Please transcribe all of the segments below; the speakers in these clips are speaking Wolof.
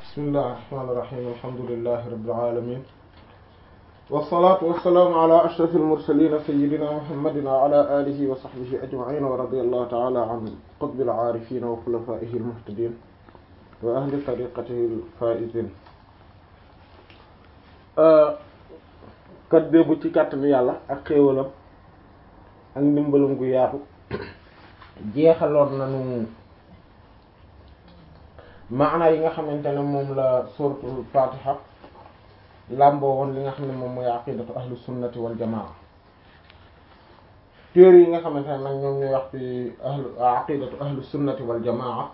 bismillahi rahmaani rahiim alhamdulillahi rabbil aalamiin wassalaatu wassalaamu ala ashrafil mursaliin sayyidina muhammadin wa ala aalihi wa sahbihi ajma'iin wa radiyallahu ta'ala an qutbil aarifiin wa xulafaa'ihil muhtadiin wa ahli tariqatihil faa'iziin kat débu ci kàttanu yàlla ak xéewalam ak ndimbalam gu yaatu jeexaloon nañu maana yi nga xamante ne moom la suratul fatiha làmboo woon li nga xam ne moom mooy aqidatu ahlu sunnati wal jamaa téere yi nga xamante ne nag ñoom ñooy wax ci ahlu aqidatu ahlu sunnati wal jamaa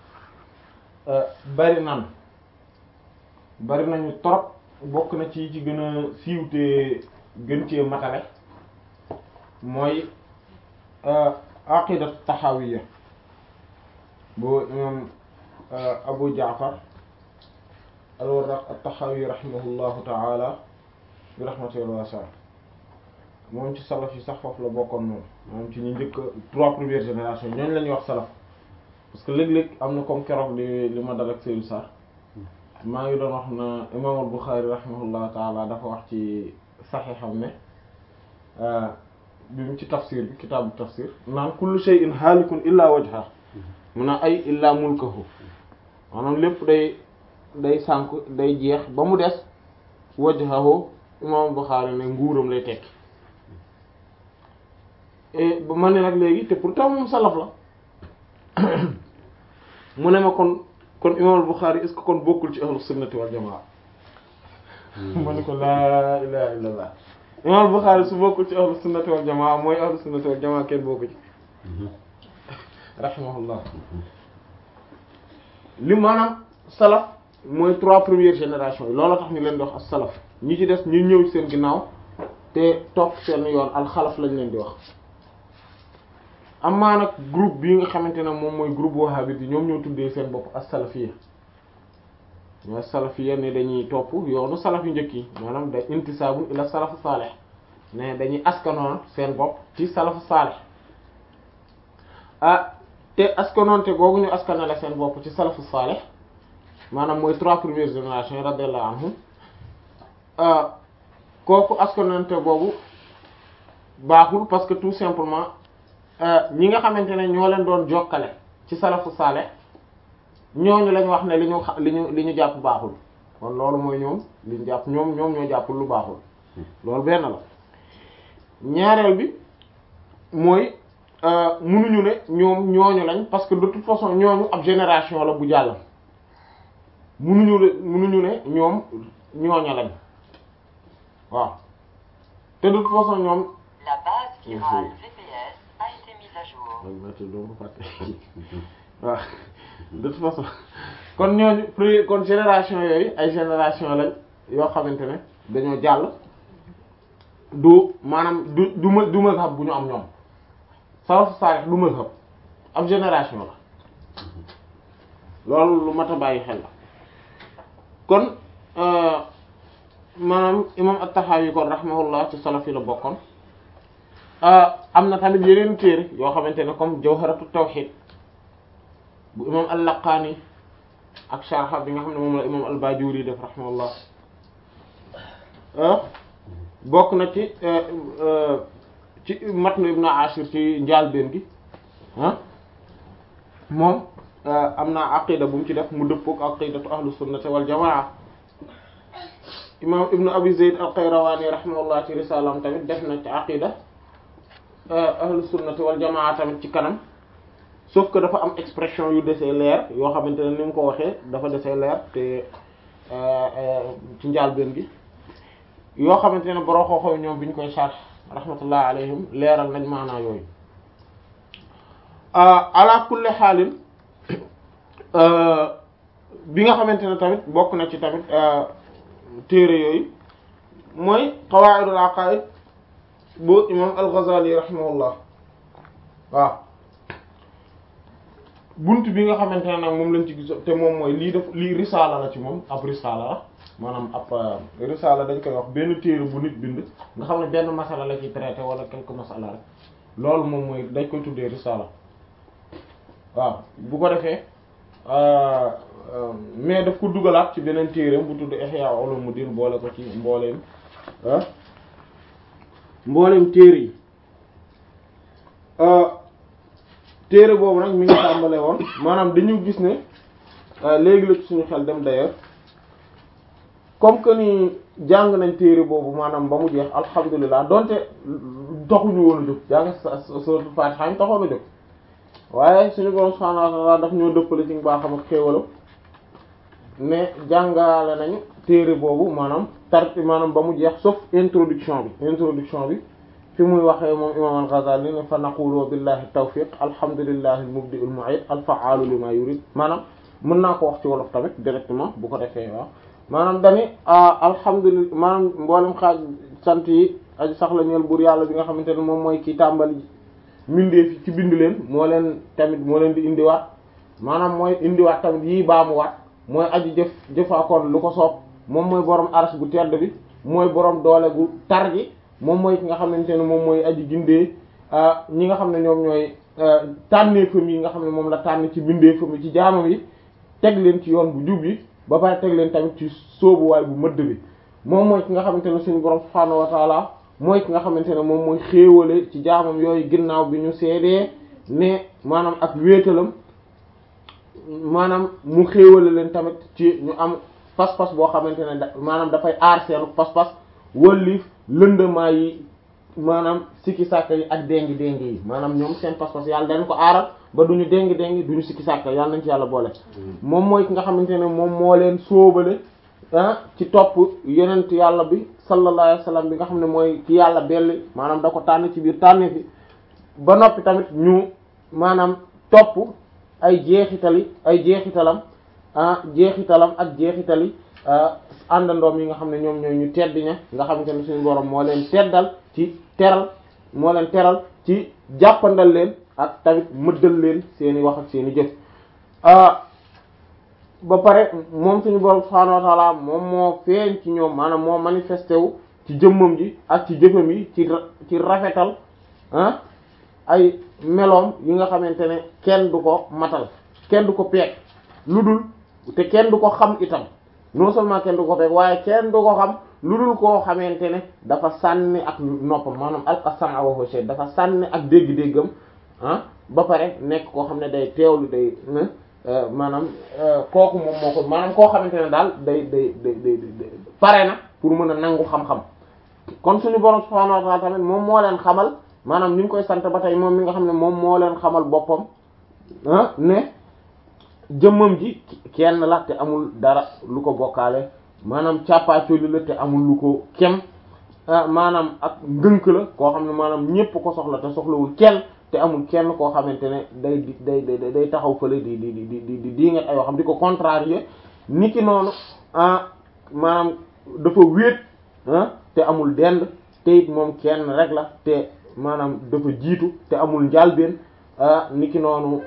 bari nan bari nañu trop bokk na ci ci gën a siiw te gën cee matale mooy aqidatu taxawiya boo imam abu jaafar al-warraq at-taxawi rahimahullahu taala bi rahmatihi wasi'a moom ci salaf yi sax foofu la bokkoon moom moom ci ñu njëkk trois premières générations ñooñu la ñuy wax salaf parce que léeg-léeg am na comme keroog li li ma dal ak Seydou Sarr maa ngi doon wax na imam al-Bukhari rahimahullahu taala dafa wax ci saxiixam ne bi mu ci tafsir bi kitaabu tafsir naan kullu shay'in haalikun illa wajha mun a ay illa mulkahu maanaam lépp day day sànk day jeex ba mu des wajhahu imam Bukhari ne nguuram lay tekki ba ma ne nag léegi te pourtant moom salaf la mu ne ma kon kon imam Bukhari est-ce que kon bokkul ci ahlu sunnati wal jamaa ma ne ko laa ilaha illallah imam Bukhari su bokkul ci ahlu sunnati wal jamaa mooy ahlu sunnati wal jamaa kenn bokku ci rahimahullah li maanaam salaf mooy trois premières générations yi loolu tax ñu leen di wax as salaf ñi ci des ñu ñëw seen ginnaaw te topp seen yoon alxalaf lañ leen di wax amaa nag groupe bii nga xamante ne moom mooy groupe wahhabite yi ñoom ñoo tuddee seen bopp as salafiyya ñoo salafiyya ne dañuy topp yoonu salaf yu njëkk yi maanaam da intisaabu ila salafu saalih ne dañuy askanoon seen bopp ci salafu saalih ah te askanoonte googu ñu askanale seen bopp ci salafu saalih maanaam mooy trois premières générations yi radiyallahu anhum kooku askanante boobu baaxul parce que tout simplement ñi nga xamante ne ñoo leen doon jokkale ci salafu saale ñooñu lañ wax ne li ñu li ñu li ñu jàpp baaxul kon loolu mooy ñoom li ñu jàpp ñoom ñoom ñoo jàppul lu baaxul loolu benn la ñaareel bi mooy munuñu ne ñoom ñooñu lañ parce que de toute façon ñooñu ab génération la bu jàll munuñu le munuñu ne ñoom ñooña lañ waaw te de toute façon ñoom La base virale VPS a été mise à jour. waaw de toute façon kon ñooñu plus kon génération yooyu ay génération lañ yoo xamante ne dañoo jàll du maanaam du du ma du mazhab bu ñu am ñoom salafu saalih du mazhab ab génération la loolu lu mat a bàyyi xel la kon maanaam imam at-Tahawi kon rahimahullah ci salaf yi la bokkoon am na tamit yeneen téere yoo xamante ne comme Jawharatu Tawhid bu imam al-Laqani ak sharh bi nga xam ne moom la imam al-Bajuri def rahimahullah bokk na ci ci matnu Ibn Ashir ci njaalbeen gi ah moom am na aqida bu mu ci def mu dëppook aqidatu ahlu sunnati wal jamaa imam ibnu abi zayd al-qayrawani rahimahullah ci risalam tamit def na ci aqida ahlu sunnati wal jamaa tamit ci kanam sauf que dafa am expression yu desee leer yoo xamante ne ni mu ko waxee dafa desee leer te ci njaalbeen gi yoo xamante ne boroo xooxow ñoom bi ñu koy sarh rahmatullah alayhim leeral nañ maanaa yooyu ala kulli xaalin bi nga xamante ne tamit bokk na ci tamit téere yooyu mooy qawaidul aqaid bu imam al-Ghazali rahimahullah waaw bunt bi nga xamante ne nag moom lañ ci gis te moom mooy lii def lii risaala la ci moom ab risaala la maanaam ab risaala dañ koy wax benn téere bu nit bind nga xam ne benn masala la ci traité wala quelque masala rek loolu moom mooy dañ koy tuddee risaala waaw bu ko defee mais daf ko dugalaat ci beneen téereem bu tudd Ihya Ulumuddin boole ko ci mbooleem mbooleem téere yi téere boobu nag mi ngi tàmbale woon maanaam dañu gis ne léegi la ci suñu xel dem d'ailleurs comme que ni jàng nañ téere boobu maanaam ba mu jeex alhamdulilah donte taxuñu woon a jóg jàng suratul Fatiha taxoon a jóg waaye suñu borom subhanahu wa ta'ala daf ñoo dëppale ci mbaaxam ak xéewalam ne jàngale nañu téere boobu maanaam tar maanaam ba mu jeex sauf introduction bi introduction bi fi muy waxee moom imam al-Ghazali ne fa naqulu billahi tawfiq alhamdulillahi al-mubdi al-mu'id al-fa'alu lima yurid maanaam mën naa ko wax ci wolof tamit directement bu ko defee waaw maanaam dani alhamdulillah maanaam mboolem xaaj sant yi aji sax la ñeel buur yàlla bi nga xamante ne moom mooy kii tàmbali mindee fi ci bind leen moo leen tamit moo leen di indiwaat maanaam mooy indiwaat tamit yii baamuwaat mooy aji jëf jëfaakoon lu ko soob moom mooy borom aras gu tedd bi mooy borom doole gu tar gi moom mooy ki nga xamante ne moom mooy aji gindee ñi nga xam ne ñoom ñooy tànneefam yi nga xam ne moom la tànn ci bindeefam yi ci jaamam yi teg leen ci yoon bu jub yi ba pare teg leen tamit ci sóobuwaay bu mëdd bi moom mooy ki nga xamante ne suñu borom subhaanahu wa taala mooy ki nga xamante ne moom mooy xéewale ci jaamam yooyu ginnaaw bi ñu seedee ne maanaam ak wéetalam maanaam mu xéewale leen tamit ci ñu am pas-pas boo xamante ne da maanaam dafay aar seenu pas-pas wëlliif lëndëmaa yi maanaam sikki sàkka yi ak déngi déngi yi maanaam ñoom seen pas-pas yàlla dañ ko aaral ba duñu déngi déngi duñu sikki sàkka yàlla nañ ci yàlla boole moom mooy ki nga xamante ne moom moo leen sóobale ah ci topp yonent yàlla bi sallallahu alayhi wasallam bi nga xam ne mooy ki yàlla belli maanaam da ko tànn ci biir tànne fi ba noppi tamit ñu maanaam topp ay jeexitali ay jeexitalam ah jeexitalam ak jeexitali àndandoom yi nga xam ne ñoom ñooy ñu tedd ña nga xamante ne suñu borom moo leen teddal ci teral moo leen teral ci jàppandal leen ak tamit mëddal leen seeni wax ak seeni jëf ba pare moom suñu borom subhaanahu wa ta'ala moom moo feeñ ci ñoom maanaam moo manifesté wu ci jëmmam ji ak ci jëfam yi ci ci rafetal ah ay meloom yi nga xamante ne kenn du ko matal kenn du ko peeg lu dul te kenn du ko xam itam non seulement kenn du ko peeg waaye kenn du ko xam lu dul koo xamante ne dafa sànni ak noppam maanaam alqasama wa huwa dafa sànni ak dégg-déggam ah ba pare nekk koo xam ne day teewlu day maanaam kooku moom moo ko maanaam koo xamante ne daal day day day day pare na pour mën a nangu xam-xam kon suñu borom subhaanahu wa ta'ala tamit moom moo leen xamal maanaam ni ñu koy sant ba tey moom mi nga xam ne moom moo leen xamal boppam ah ne jëmmam ji kenn la te amul dara lu ko bokkaale maanaam càppaacoli la te amul lu ko kem maanaam ak ngënk la koo xam ne maanaam ñépp ko soxla te soxlawul kenn te amul kenn koo xamante ne day day day day taxaw fële di di di di di di nget ay waxam di ko contrarier ni ki noonu ah maanaam dafa wéet ah te amul dend te it moom kenn rek la te maanaam dafa jiitu te amul njaalbeen ah ni ki noonu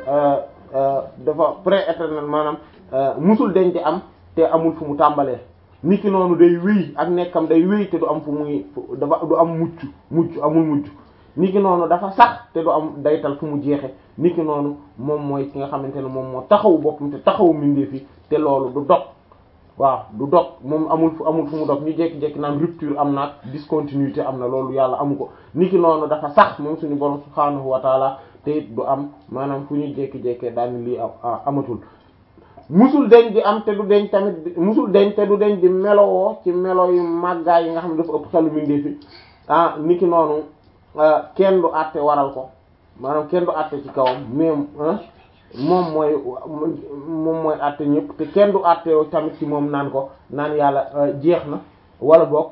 dafa pré-éternel maanaam musul deñ di am te amul fu mu tàmbalee ni ki noonu day wéy ak nekkam day wéy te du am fu muy dafa du am mucc mucc amul mucc ni ki noonu dafa sax te du am daytal fu mu jeexe ni ki noonu moom mooy ki nga xamante ne moom moo taxawu boppam te taxawu mbindeef yi te loolu du dog waaw du dog moom amul fu amul fu mu dog ñu jekki-jekki naan rupture am na discontinuité am na loolu yàlla amu ko ni ki noonu dafa sax moom suñu borom subhaanahu wa taala te it du am maanaam fu ñu jekki-jekkee daal lii amatul musul deñ di am te du deñ tamit musul deñ te du deñ di melowoo ci melo yu màggaay yi nga xam ne dafa ëpp xelu mbindeef yi ah ni ki noonu kenn du àtte waral ko maanaam kenn du àtte ci kawam mais moom mooy moom mooy àtte ñëpp te kenn du àtte tamit ci moom naan ko naan yàlla jeex na wala boog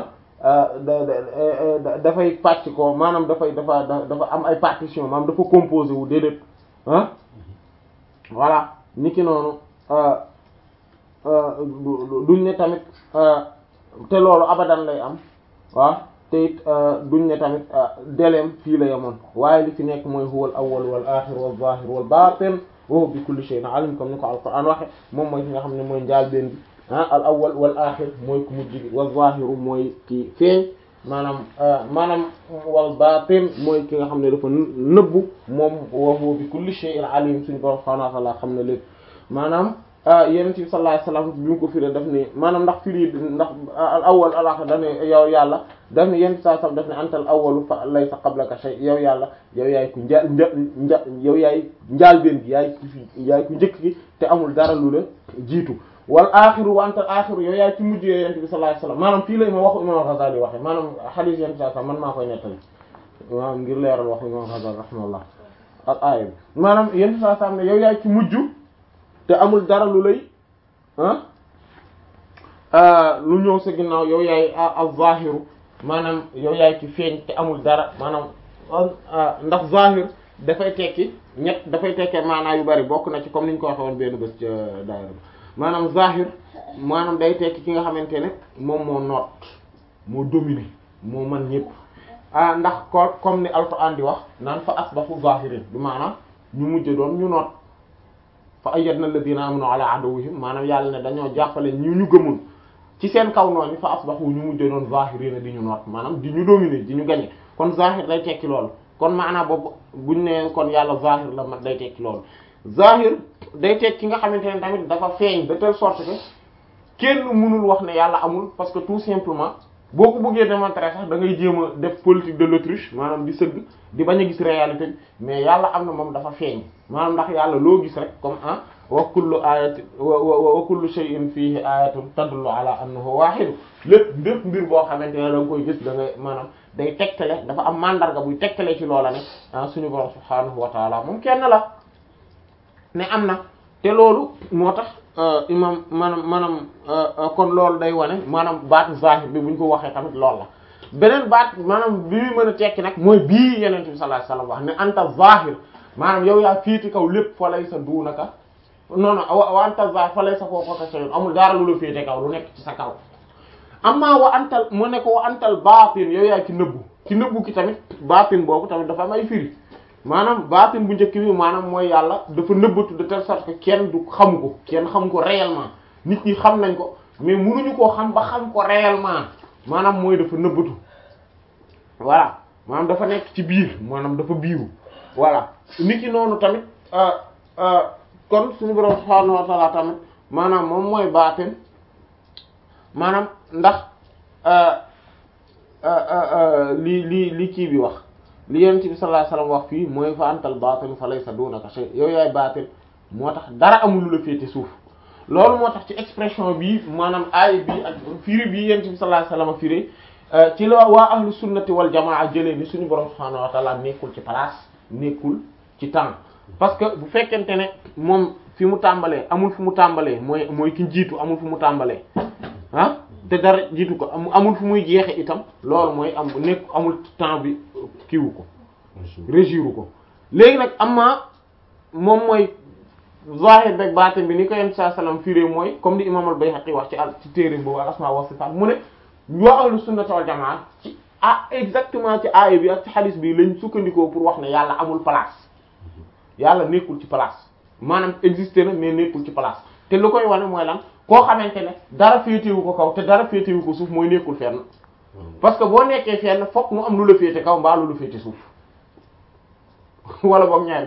da dafay pàcc ko maanaam dafay dafa dafa am ay partition maanaam dafa composé wu déedéet ah voilà ni ki noonu duñ ne tamit te loolu abadan lay am waaw te it duñ ne tamit deleem fii la yemoon waaye li fi nekk mooy huwal awwal wal axir wal zahir wal batin wa huwa bi kulli shay'in alim comme ni ko alquran waxe moom mooy ki nga xam ne mooy njaal benn bi ah al awwal wal axir mooy ku mujj bi wal zahiru mooy ki feeñ maanaam maanaam wal batin mooy ki nga xam ne dafa nëbbu moom wa huwa bi kulli shay'in alim suñu borom subhanahu wa ta'ala xam ne lépp maanaam yonent bi sallallahu alayhi wasallam bi mu ko firé daf ne maanaam ndax firi ndax al awwal al akhir daf ne yow yàlla daf ne yonent sallallahu alayhi wasallam daf ne antal awwalu fa laysa qablaka shay yow yàlla yow yaay ku nja nja yow yaay njaalbeen gi yaay ku fi yaay ku njëkk gi te amul dara lu la jiitu wal axiru wa antal axiru yow yaay ci mujj yow yonent bi sallallahu alayhi wasallam maanaam fii la ma waxu imam al-Ghazali waxe maanaam hadith yonent sallallahu alayhi wasallam man maa koy nettali maanaam ngir leeral waxu imam al-Ghazali rahimahullah ak aaya bi maanaam yonent sallallahu alayhi wasallam ne yow yaay ci mujj te amul dara lu lay ah lu ñëw sa ginnaaw yow yaay az-zahiru maanaam yow yaay ci feeñ te amul dara maanaam ndax zahir dafay tekki ñett dafay tekkee maanaa yu bari bokk na ci comme ni ñu ko waxee woon benn bés ca daayira maanaam zahir maanaam day tekki ki nga xamante ne moom moo noot moo dominé moo man ñëpp ah ndax ko comme ni alquran di wax naan fa asbahu zahirin bi maanaam ñu mujj doon ñu noot fa ayyadna alladhina amanu ala aduwwihim maanaam yàlla ne dañoo jàppale ñu ñu gëmul ci seen kaw noonu fa asbahu ñu mujj doon zahirina di ñu noot maanaam di ñu dominer di ñu gañe kon zahir day tekki loolu kon maanaam boobu buñ ne kon yàlla zahir la ma day tekki loolu zahir day tekki nga xamante ne tamit dafa feeñ de telle sorte que kenn mënul wax ne yàlla amul parce que tout simplement boo ko bëggee démontrer sax da ngay jéem a def politique de l'autruche maanaam di sëgg di bañ a gis réalité bi mais yàlla am na moom dafa feeñ maanaam ndax yàlla loo gis rek comme ah wa kullu ayatin wa kullu shay'in fihi ayatun tadullu ala annahu wahid lépp lépp mbir boo xamante ne da nga koy gis da ngay maanaam day tegtale dafa am mandarga buy tegtale ci loola ne ah suñu borom subhanahu wa taala moom kenn la ne am na te loolu moo tax imam maanaam maanaam kon loolu day wane maanaam baat zahir bi bu ñu ko waxee tamit loolu la beneen baat maanaam bi muy mën a tekki nag mooy bii yeneen bi sallallahu alayhi wasallam wax ne anta zahir maanaam yow yaa féete kaw lépp fa lay sa duunaka non non wa anta zahir fa lay sa foofu ka shay'un amul dara lu la féete kaw lu nekk ci sa kaw amma wa antal mu ne ko wa antal baatin yow yaa ci nëbbu ci nëbbu ki tamit baatin boobu tamit dafa am ay firi maanaam baatin bu njëkk bi maanaam mooy yàlla dafa nëbbatu de telle sorte que kenn du xamu ko kenn xamu ko réellement nit ñi xam nañ ko mais mënuñu koo xam ba xam ko réellement maanaam mooy dafa nëbbatu voilà maanaam dafa nekk ci biir maanaam dafa biiru voilà nit ki noonu tamit kon suñu borom subhaanahu wa ta'ala tamit maanaam moom mooy baatin maanaam ndax li li li kii bi wax li yonent bi sallallahu alayhi wasallam wax fii mooy fa antal baatin fa laysa dunaka shay yow yaay baatin moo tax dara amul lu la féete suuf loolu moo tax ci expression bi maanaam aay bi ak firi bi yonent bi sallallahu alayhi wasallam firi ci la waa ahlu sunnati wal jamaa jëlee ni suñu borom subhaanahu wa ta'ala nekkul ci place nekkul ci temps parce que bu fekkente ne moom fi mu tàmbalee amul fu mu tàmbalee mooy mooy ki jiitu amul fu mu tàmbalee ah te dara jiitu ko amul fu muy jeexe itam loolu mooy am nekk amul temps bi kiiwu ko régiru ko léegi nag amma moom mooy zahir beg baatin bi ni ko yenn saa sallam firé mooy comme li imam al-Bayhaqi wax ci al ci téere boobu al asma wa sifat mu ne waa ahlu sunnati wal jamaa ci ah exactement ci aaya bi ak ci hadith bi lañ sukkandikoo pour wax ne yàlla amul place yàlla nekkul ci place maanaam existé na mais nekkul ci place te lu koy wane mooy lan koo xamante ne dara féetewu ko kaw te dara féetewu ko suuf mooy nekkul fenn parce que boo nekkee fenn fokk mu am lu la féete kaw mbaa lu la féete suuf wala boog ñaar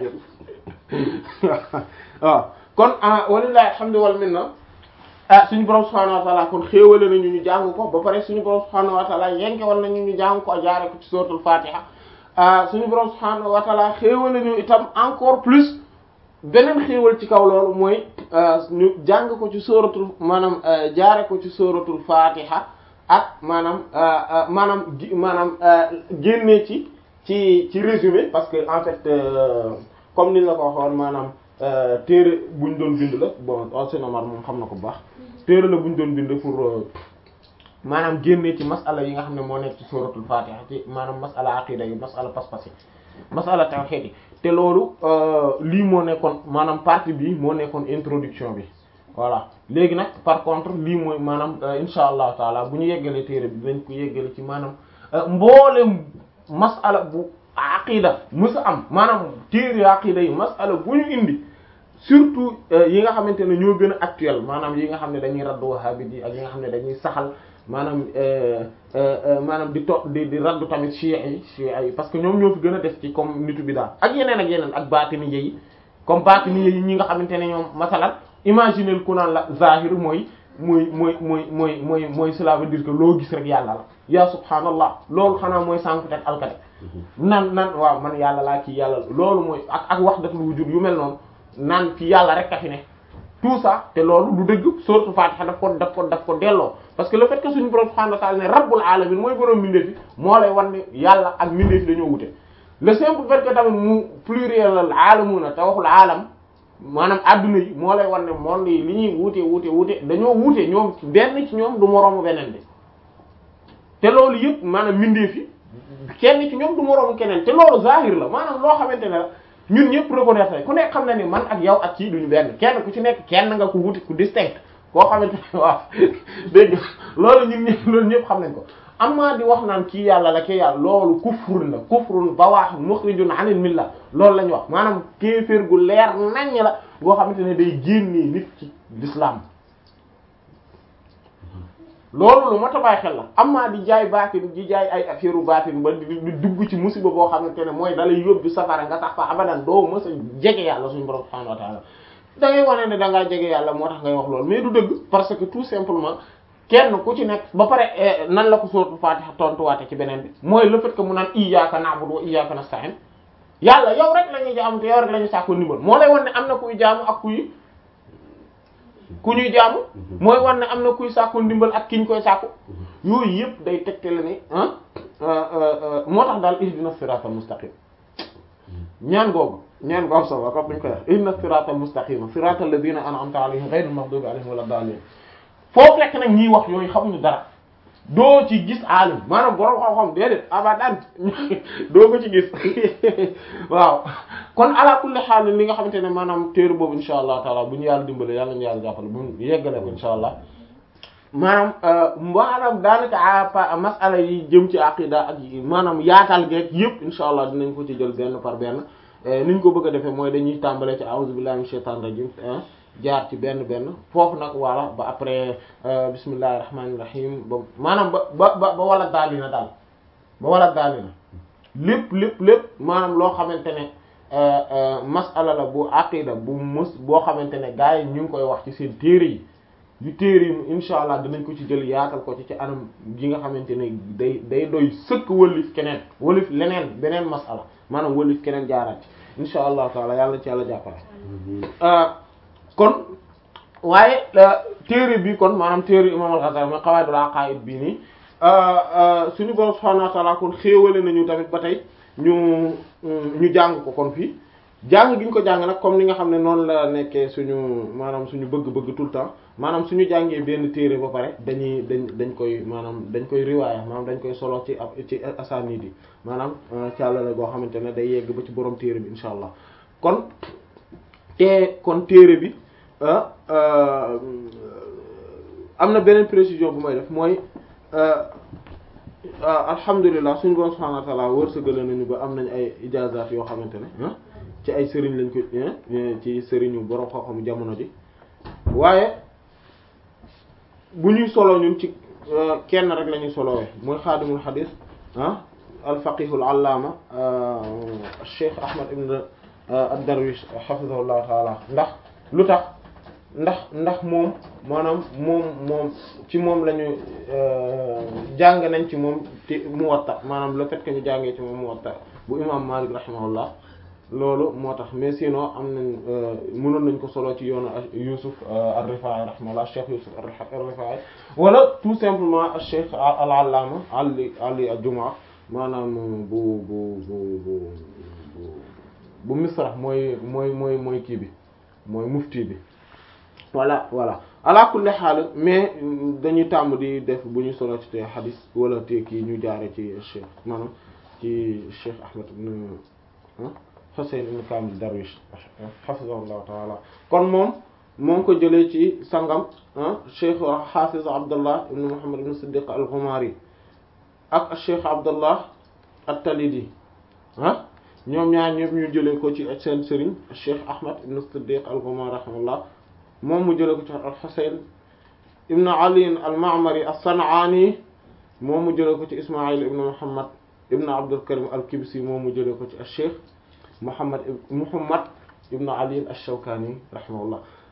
jël waaw kon walillahi alhamdu wal minna ah suñu borom subhanahu wa ta'ala kon xéewale nañu ñu jàng ko ba pare suñu borom subhanahu wa ta'ala yenke wal nañu ñu jàng ko jaare ko ci suratul fatiha suñu borom subhanahu wa ta'ala xéewale ñu itam encore plus beneen xéewal ci kaw loolu mooy ñu jàng ko ci suratul maanaam jaare ko ci suratul fatiha ak maanaam maanaam maanaam génnee ci ci ci résumé parce que en fait comme ni la ko waxoon maanaam téere buñ doon bind la bon Seydina Omar moom xam na ko bu baax téere la buñ doon bind pour maanaam génnee ci masala yi nga xam ne moo nekk ci suratul fatiha ci maanaam masala aqida yi masala pas-pas yi masala tawhid yi te loolu lii moo nekkoon maanaam partie bi moo nekkoon introduction bi voilà léegi nag par contre lii mooy maanaam insha allahu taala bu ñu yeggalee téere bi dinañ ko yeggale ci maanaam mboolem masala bu aqida mës a am maanaam téere aqida yi masala bu ñu indi surtout yi nga xamante ne ñoo gën a actuel maanaam yi nga xam ne dañuy raddu wahhabite yi ak yi nga xam ne dañuy saxal maanaam maanaam di to di di raddu tamit chiites yi chiites yi parce que ñoom ñoo fi gën a def ci comme nitu bi daal ak yeneen ak yeneen ak baatini yi comme baatini yi ñi nga xamante ne ñoom masalan imaginer ku naan la zahir mooy mooy mooy mooy mooy mooy mooy cela veut dire que loo gis rek yàlla la ya subhanallah loolu xanaa mooy sànq teg alkate nan nan waaw man yàlla laa kii yàlla loolu mooy ak ak wahdatul wujud yu mel noonu naan fi yàlla rek a fi ne tout ça te loolu du dëgg sourate Fatiha daf ko daf ko daf ko delloo parce que le fait que suñu borom subhanahu wa ta'ala ne rabbul alamin mooy borom mbindeef fi moo lay wan ne yàlla ak mbindeef fi dañoo wute le simple fait que tamit mu pluriel al alamuna te waxul alam maanaam adduna yi moo lay wan ne monde yi li ñuy wuute wuute wuute dañoo wuute ñoom benn ci ñoom du moroomu beneen bi te loolu yëpp maanaam mbindeef fi kenn ci ñoom du moroomu keneen te loolu zahir la maanaam loo xamante ne la ñun ñëpp reconnaître ku nekk xam na ni man ak yow ak kii duñu benn kenn ku ci nekk kenn nga ko wuti ku distinct koo xamante ne waaw dégg loolu ñun ñëpp loolu ñëpp xam nañ ko amma di wax naan kii yàlla la kii yàlla loolu kufrun la kufrun bawaax mukhrijun anil milla loolu la ñu wax maanaam kéeféer gu leer naññ la boo xamante ne day génnee nit ci l'islam loolu lu mat a bàyyi xel la amma di jaay baatin di jaay ay affaire baatin ba di dugg ci musiba boo xamante ne mooy dalay yóbbu safara nga sax fa abadan doo mës a jege yàlla suñu borom subhanahu wa ta'ala da ngay wane ne da ngaa jege yàlla moo tax ngay wax loolu mais du dëgg parce que tout simplement kenn ku ci nekk ba pare nan la ko sóotu Fatiha tontuwaate ci beneen bi mooy le fait que mu naan iyyaka na'budu wa iyyaka nasta'in yàlla yow rek la ñuy jaamu te yow rek la ñuy sàkku ndimbal moo lay wan ne am na kuy jaamu ak kuy ku ñuy jaamu mooy wan ne am na kuy sàkku ndimbal ak ki ñu koy sàkku yooyu yëpp day tegtale ne ah moo tax daal ihdina siratal mustaqim ñaan googu ñaan googu solo comme ñu koy wax ihdina siratal mustaqima siratal ladina an'amta alayhim ghayril maghdubi alayhim wala dallin foofu lekk nag ñiy wax yooyu xamuñu dara doo ci gis alim maanaam borom xam-xam déedéet abadan doo ko ci gis waaw kon ala kulli xaal li nga xamante ne maanaam téere boobu insha allah taala bu ñu yàlla dimbale yàlla ñu yàlla jàppale bu ñu yeggale ko insha allah maanaam maanaam daanaka masala yi jëm ci aqida ak maanaam yaatal geek yëpp insha allah dinañ ko ci jël benn par benn ni ñu ko bëgg a defee mooy dañuy tàmbale ci a'udhu billahi minash shaitanir rajim jaar ci benn benn foofu nag wala ba après bismillahir rahmanir rahim ba maanaam ba ba ba ba wala daali na daal ba wala daali na lépp lépp lépp maanaam loo xamante ne masala la bu aqida bu mës boo xamante ne gars yi ñu ngi koy wax ci seen téere yi yu téere yi insha allah dinañ ko ci jël yaatal ko ci ci anam gi nga xamante ne day day doy sëkk wëlif keneen wëlif leneen beneen masala maanaam wëlif keneen jaaraat ci insha allah taala yàlla ci yàlla jàppale kon waaye téere bi kon maanaam téere imam al-Ghazali mooy qawaidul aqaid bii nii suñu borom subhanahu wa ta'ala kon xéewale nañu tamit ba tey ñu ñu jàng ko kon fii jàng gi ñu ko jàng nag comme ni nga xam ne noonu la nekkee suñu maanaam suñu bëgg-bëgg tout le temps maanaam suñu jàngee benn téere ba pare dañuy dañ dañ koy maanaam dañ koy riwaaya maanaam dañ koy solo ci ci asanid yi maanaam càllale goo xamante ne day yegg ba ci borom téere bi insha allah kon te kon téere bi am na beneen précision bu may def mooy alhamdulilah suñu borom subhanahu wa ta'ala wërsëgale nañu ba am nañ ay ijaazaat yoo xamante ne ci ay sëriñ lañ ko ci sëriñu borom xam-xamu jamono ji waaye bu ñuy solo ñun ci kenn rek la ñuy solowee mooy xaadimul xadiis ah alfaqihul allaama cheikh ahmad ibn ad-darwish hafizahullahu taala ndax lu tax ndax ndax moom maanaam moom moom ci moom la ñu jàng nañ ci moom te Muwatta maanaam le fait que ñu jàngee ci moom Muwatta bu imam Malik rahimahullah loolu moo tax mais sinon am nañ mënoon nañ ko solo ci yoonu Yusuf ar-Rifaa'i rahimahullah Cheikh Yusuf ar-Rifaa'i wala tout simplement Cheikh al-Allama Ali Ali al-Jumaa maanaam bu bu bu bu bu Misra mooy mooy mooy mooy kii bi mooy mufti bi voilà voilà ala kulli xaal mais dañuy tàmm di def bu ñu solo ci te xadis wala te kii ñu jaare ci cheikh maanaam ci cheikh Ahmed ibn Husayn ibn Kamil Darwish hafizahullahu taala kon moom moo ngi ko jëlee ci sangam cheikh Hafiz Abdullah ibn Muhammad ibn Siddiq al-Ghumari ak cheikh Abdullah at-Talidi ah ñoom ñaar ñëpp ñu jëlee ko ci seen sëriñ cheikh Ahmed ibn Siddiq al-Ghumari rahimahullah moom mu jëlee ko ci al-Husayn ibn Ali al-Ma'mari as-San'ani moom mu jëlee ko ci Isma'il ibn Muhammad ibn Abdul Karim al-Kibsi moom mu jëlee ko ci al-Cheikh Muhammad Muhammad ibn Ali ash-Shawkani rahimahullah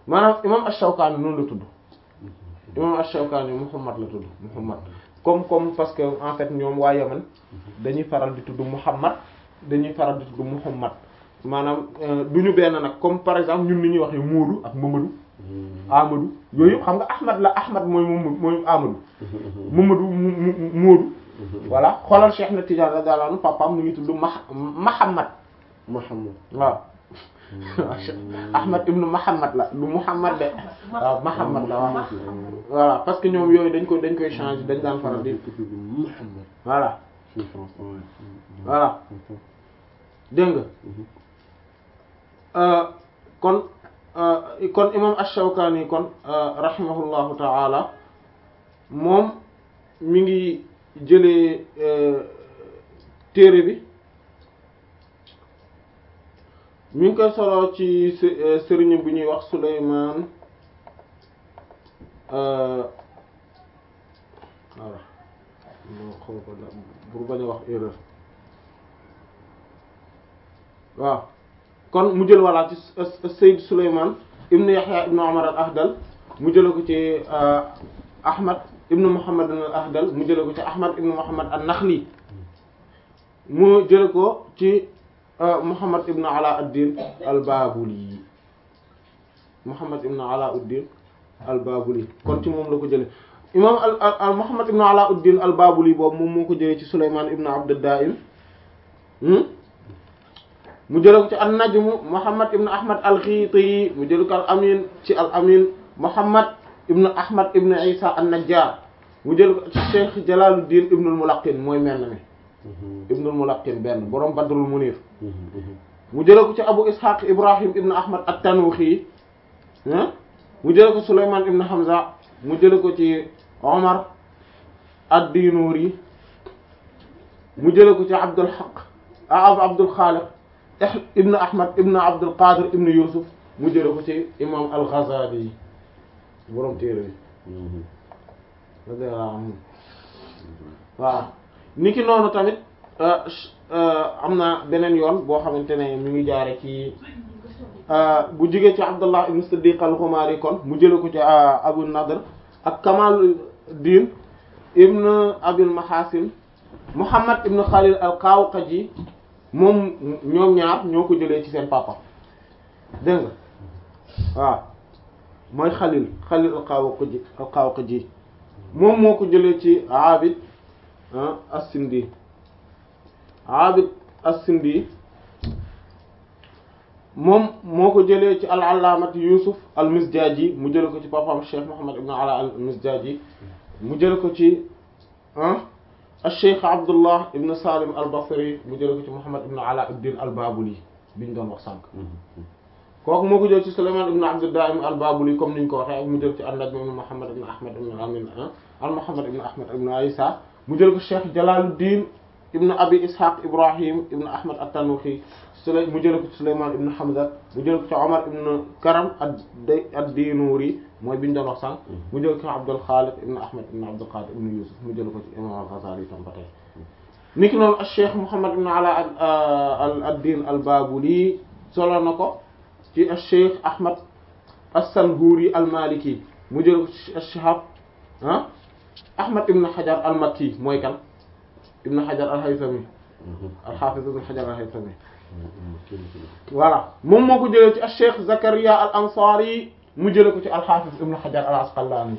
maanaam imam Ash-Shawkani noonu la tudd imam Ash-Shawkani Muhammad la tudd Muhammad comme comme parce que en fait ñoom waa Yaman dañuy faral di tudd Muhammad dañuy faral di tudd Muhammad maanaam du ñu benn nag comme par exemple ñun ni ñuy waxee Moodu ak Mamadou Amadou yooyu yëpp xam nga Ahmad la Ahmad mooy moom mooy Amadou Mamadou mu Moodu voilà xoolal Cheikh na Tidiane radiyallahu anhu papaam mu ngi tudd Ma Mahamad Muhammad waaw Ahmad ibnu Muhammad la lu Muhammad de waaw Muhammad la waaw voilà parce que ñoom yooyu dañ ko dañ koy changer dañ daan faral di Muhammad voilà fii France ouais. voilà dégg nga kon kon imam Ash-Shawkani kon rahimahullahu ta'ala moom mi ngi jëlee téere bi mi ngi koy solo ci sëriñ bu ñuy wax Sulaymaan voilà moo xool ko pour bañ a wax erreur waaw kon mu jël walla ci Sayyid Sulaymaan ibnu Yahya ibnu Umar al-Ahdal mu jële ko ci Ahmad ibnu Muhammad al-Ahdal mu jële ko ci Ahmad ibnu Muhammad an-Nakhli mu jële ko ci Muhammad ibnu Alauddin al-Babuli Muhammad ibnu Alauddin al-Babuli kon ci moom la ko jële imam al Muhammad ibnu Alauddin al-Babuli boobu moom moo ko jëlee ci Sulaymaan ibnu Abd ad-Daa'im mu jële ko ci an-Najm Muhammad ibnu Ahmad al-Ghiti mu jële ko al-Amin ci al-Amin Muhammad ibnu Ahmad ibnu Isa an-Najjar mu jële ko ci Cheikh Jalaluddin ibnu al-Mulaqqin mooy mel na mi ibnu al-Mulaqqin benn borom Badrul Munir mu jële ko ci Abu Ishaq Ibrahim ibnu Ahmad at-Tanuxi mu jële ko Sulaymaan ibnu Hamza mu jële ko ci Omar ad-Dinuri mu jële ko ci Abdul Haq Abdul Khaliq ibnu Ahmad ibnu Abdul Qadir ibnu Yusuf mu jële ko ci imam al-Ghazali borom téere bi radiyallahu anhu waaw niki noonu tamit am na beneen yoon boo xamante ne mi ngi jaare ci bu jigee ci Abdullah ibn Siddiq al-Khumari kon mu jële ko ci Abu Nadr ak Kamaluddin ibn Abil Mahasin Muhammad ibn Khalil al-Qawqaji moom ñoom ñaar ñoo ko jëlee ci seen papa dégg nga waaw mooy Khalil Khalil al-Qawqaji al-Qawqaji moom moo ko jëlee ci Abid as-Sindi Abid as-Sindi moom moo ko jëlee ci al-Allamati Yusuf al-Mizjaji mu jële ko ci papaam Cheikh Muhammad ibn Ala al-Mizjaji mu jële ko ci al-Cheikh Abdullah ibn Salim al-Basri mu jële ko ci Muhammad ibn Ala ad-Din al-Babuli bi ñu doon wax sànq kooku moo ko jël ci Sulayman ibn Abd ad-Daim al-Babuli comme ni ñu ko waxee ak mu jël ci an-Najm ibn Muhammad ibn Ahmad ibn Amin al-Muhammad ibn Ahmad ibn Isa mu jël ko Cheikh Jalaluddin ibn Abi Ishaq Ibrahim ibn Ahmad at-Tanuhi Sulay mu jël ko ci Sulayman ibn Hamza mu jël ko ci Omar ibn Karam ad-Dinuri mooy bi ñu doon wax sànq mu jël ko ci Abdul Khaliq ibn Ahmad ibn Abdul Qadir ibn Yusuf mu jël ko ci Imam al-Ghazali tam ba tey niki noonu Cheikh Muhammad ibn Ala ad-Din al-Babuli solo na ko ci Cheikh Ahmad as-Sanhuri al-Maliki mu jël ko ci Shihab ah Ahmad ibn Hajar al-Makki mooy kan ibn Hajar al-Haythami al-Hafiz ibn Hajar al-Haythami voilà moom moo ko jëlee ci Cheikh Zakaria al-Ansari mu jëlee ko ci al-Hafiz ibn Hajar al-Asqalani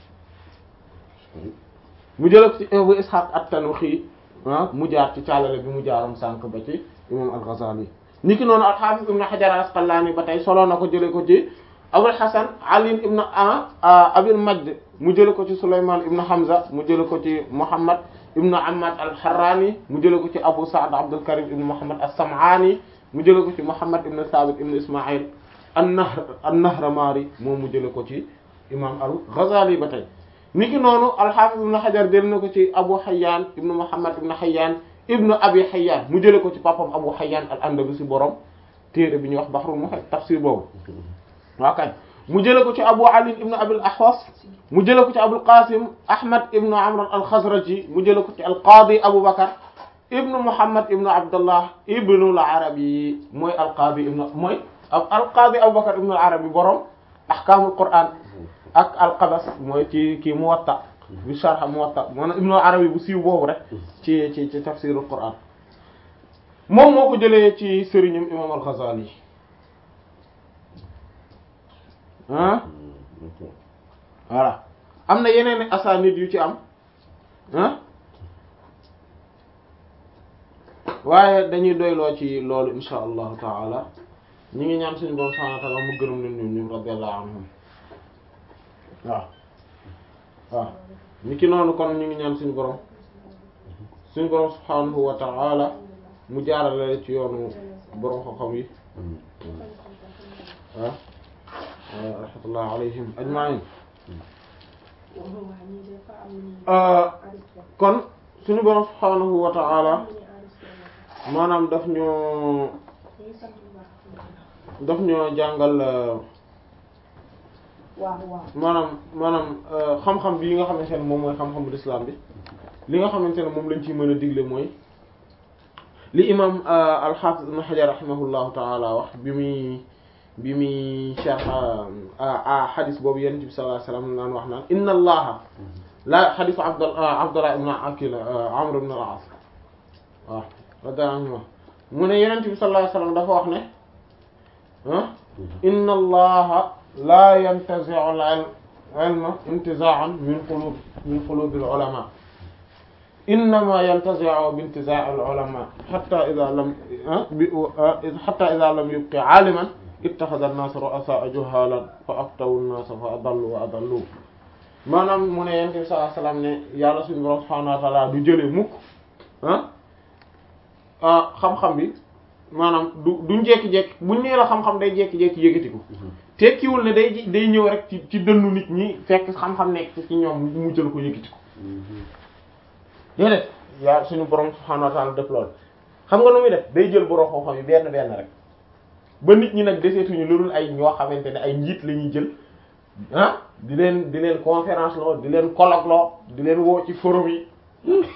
mu jëlee ko ci Abu Ishaq at-Tanuhi ah mu jaar ci caalale bi mu jaaroon sànq ba ci imam al-Ghazali niki noonu al-Hafiz ibn Hajar al-Asqalani ba tey solo na ko jëlee ko ci Abul Hasan Ali ibn Abil Majd mu jëlee ko ci Sulayman ibn Hamza mu jëlee ko ci Muhammad ibn Ammad al-Harrani mu jëlee ko ci Abu Sa'd Abdul Karim ibn Muhammad as-Sam'ani mu jëlee ko ci Muhammad ibn Thabit ibn Isma'il an-Nahr an-Nahramari moom mu jëlee ko ci imam al-Ghazali ba tey niki noonu al-Hafiz ibn Hajar jël na ko ci Abu Hayyan ibn Muhammad ibn Hayyan ibn Abi Hayyan mu jëlee ko ci papam Abu Hayyan al-Andalusi borom téere bi ñuy wax Bahrul Muhit tafsir boobu waa kay mu jëlee ko ci Abu Ali ibn Abil Ahwas mu jëlee ko ci Abul Qasim Ahmad ibn Amr al-Khazraji mu jëlee ko ci al-Qadi Abu Bakr ibn Muhammad ibn Abdullah ibn al-Arabi mooy al-Qadi ibn mooy al-Qadi Abu Bakr ibn al-Arabi borom ahkaamul qur'an ak alqabas mooy ci kii muwatta bi sharh muwatta maanaam ibnu arabi bu siiw boobu rek ci ci ci tafsirul qur'an moom moo ko jëlee ci sëriñam imam al-Ghazali ah voilà am na yeneen asanid yu ci am ah waaye dañuy doyloo ci loolu insha allahu taala ñi ngi ñaan suñu borom subhanahu wa ta'ala mu gërëm leen ñoom ñoom radiyallahu anhum waaw waaw ni ki noonu kon ñu ngi ñaan suñu borom suñu borom subhanahu wa ta'ala mu jaarale ci yoonu borom xam-xam yi ah rahmatullah alayhim ajma'in kon suñu borom subhanahu wa ta'ala maanaam daf ñoo daf ñoo jàngal maanaam maanaam xam-xam bi nga xamante ne moom mooy xam-xamu l'islam bi li nga xamante ne moom lañ ciy mën a digle mooy li imam al-Hafiz ibn Hajar rahimahullahu ta'ala wax bi muy bi muy sharh a xadis boobu yonent bi sallallahu alayhi wasallam naan wax naan inna allaha la xadisu Abdullah Abdullah ibn Akil Amr ibn al-As waaw radiyallahu anhu mu ne yonent bi sallallahu alayhi wasallam dafa wax ne ah inna allaha la yantazi'u al-ilma intiza'an min qulub min qulub al-ulama innama yantazi'u bi intiza' al-ulama hatta idha lam hatta idha lam yubqi 'aliman ittakhadha an-nas ru'asa'a juhalan fa aftawu an-nas fa adallu wa adallu maanaam mu ne yonent bi sallallahu alayhi wasallam ne yàlla suñu borom subhanahu wa ta'ala du jëlee mukk ah xam-xam bi maanaam du duñ jékki-jékki buñ nee la xam-xam day jékki-jékki yëkkatiku tekkiwul ne day day ñëw rek ci ci dënnu nit ñi fekk xam-xam nekk ci ñoom mu jël ko yëkkatiku déedéet yaa suñu borom subhanahu wa ta'ala def loolu xam nga nu muy def day jël borom xam-xam yi benn benn rek ba nit ñi nag deseetuñu lu dul ay ñoo xamante ne ay njiit la ñuy jël ah di leen di leen conférence loo di leen colloque loo di leen woo ci forum yi